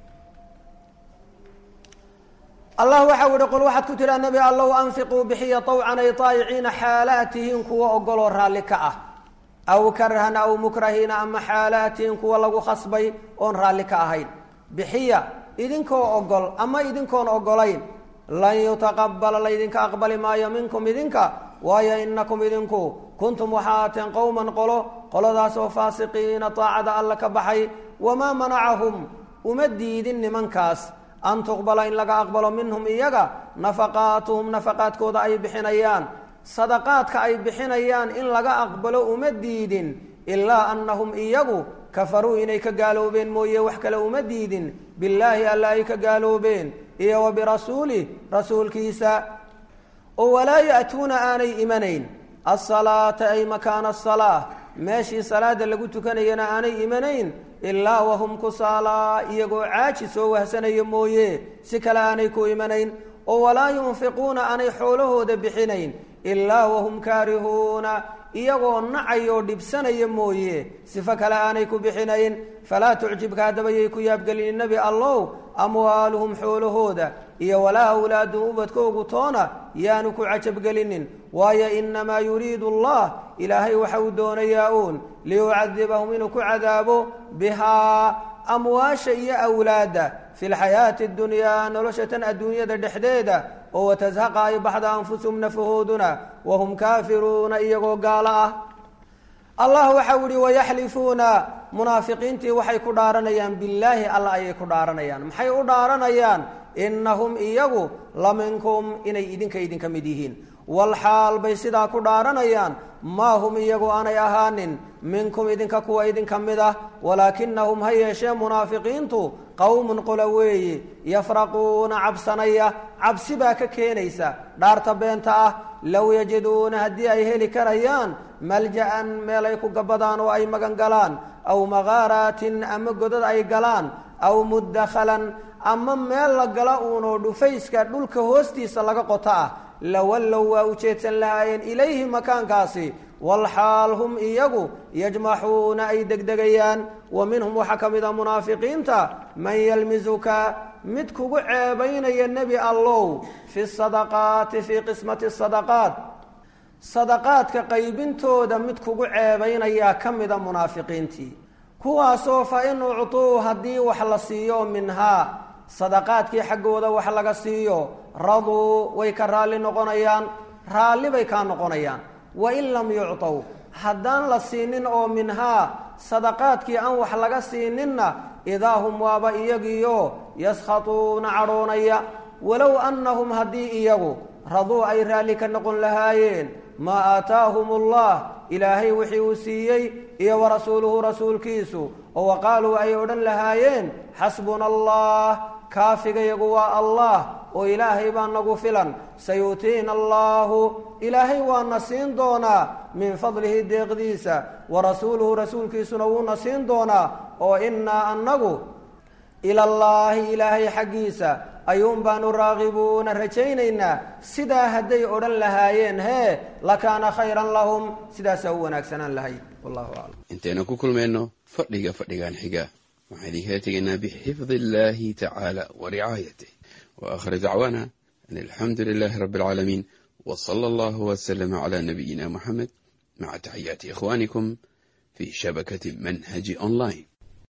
allah waxau yihi qol waxaad ku tidhaa nebi allow anfiquu bixiya طawcan ay taayiciina xaalaatihin kuwa ogoloo raalli ka ah aw karhan aw mukrahiina ama xaalaatihin kuwa lagu khasbay oon raalli ka ahayn bixiya idinkoo ogol ama idinkoon ogolayn lan yutaqabala laydinka aqbali maayo minkum idinka waayo inakum idinku kuntum waxaa aateen qowman qolo qoladaasoo faasiqiina taacada alla ka baxay wamaa manacahum uma diidin nimankaas an tuqbala in laga aqbalo minhum iyaga nafaqaatuhum nafaqaadkooda ay bixinayaan sadaqaadka ay bixinayaan in laga aqbalo uma diidin ilaa annahum iyagu kafaruu inay ka gaaloobeen mooye wax kale uma diidin billaahi alla ay ka gaaloobeen iyo wa birasuulih rasuulkiisa oo walaa ya'tuuna aanay imanayn asalaata ay makaana asalaa meeshii salaada lagu tukanayana aanay imanayn ilaa wahum kusaalaa iyagoo caaji soo wahsanaya mooye si kale aanay ku imanayn oo walaa yunfiquuna aanay xoolahooda bixinayn ilaa wahum kaarihuuna iyagoo nacayoo dhibsanaya mooye sifo kale aanay ku bixinayn falaa tucjibka haddabayay ku yaabgelin nebi allow amwaaluhum xoolahooda iyo walaa awlaadum ubadkoogu toona yaanu ku cajabgelinin waayo inamaa yuriidu allah ilaahay waxa uu doonayaa uun liyucadibahum inuu ku cadaabo bihaa amwaasha iyo awlaadda fi lxayaati اdunyaa nolosha tan adduunyada dhexdeeda oo watazhaqa ay baxda anfusuhum nafahooduna wahum kaafiruuna iyagoo gaalo ah allah waxau yihi wayaxlifuuna munaafiqiintii waxay ku dhaaranayaan billaahi alla ayay ku dhaaranayaan maxay u dhaaranayaan inahum iyagu la minkum inay idinka idinka mid yihiin walxaal bay sidaa ku dhaaranayaan maa hum iyagu aanay ahaanin minkum idinka kuwa idinka mid ah walaakinahum ha yeeshee munaafiqiintu qowmun qola weeye yafraquuna cabsanaya cabsi baa ka keenaysa dhaarta beenta ah low yajiduuna haddii ay heli karayaan malja-an meel ay ku gabadaan oo ay magan galaan aw makaaraatin ama godad ay galaan aw mudakhalan ama meel la gala uunoo dhufayska dhulka hoostiisa laga qoto ah lawallow waa ujeedsan lahaayeen ilayhi makaankaasi walxaal hum iyagu yajmaxuuna ay degdegayaan wa minhum waxaa ka mid a munaafiqiinta man yalmisuka mid kugu ceebaynaya nebi allow fi sadaqaati fii qismati sadaqaat sadaqaadka qaybintooda mid kugu ceebaynayaa ka mida munaafiqiintii kuwaasoo fa in uctuu haddii wax la siiyo minhaa sadaqaadkii xaggooda wax laga siiyo raduu way ka raalli noqonayaan raalli bay kaa noqonayaan wa in lam yuctow haddaan la siinin oo minhaa sadaqaadkii aan wax laga siininna idaa hum waaba iyagiiyo yaskhatuuna cadhoonaya walow annahum haddii iyagu raduu ay raalli ka noqon lahaayeen maa aataahum allah ilaahay wixii uu siiyey iyo wa rasuuluhu rasuulkiisu oo wa qaaluu ay odhan lahaayeen xasbuna allah kaafigayagu waa allah oo ilaahay baa nagu filan sayuutiina allahu ilaahay waana siin doonaa min fadlihi deeqdiisa wa rasuuluhu rasuulkiisuna wuuna siin doonaa oo innaa annagu ilallaahi ilaahay xaggiisa ayuun baanu raaqibuuna rajaynaynaa sidaa hadday odhan lahaayeen hee lakaana khayran lahum sidaasaa u wanaagsanaan lahayd wallahu aclam intaynu ku kulmayno fadhiga fadhigan xiga waxaan idinkala tegaynaa bixifdi illaahi tacaala wa ricaayatih wa aakhir dacwaana an alxamdu lilaahi rabbi alcaalamiin wa sala allahu wasalama calaa nabiyina moxamed maca taxiyaati ikhwaanikum fii shabakati manhaji online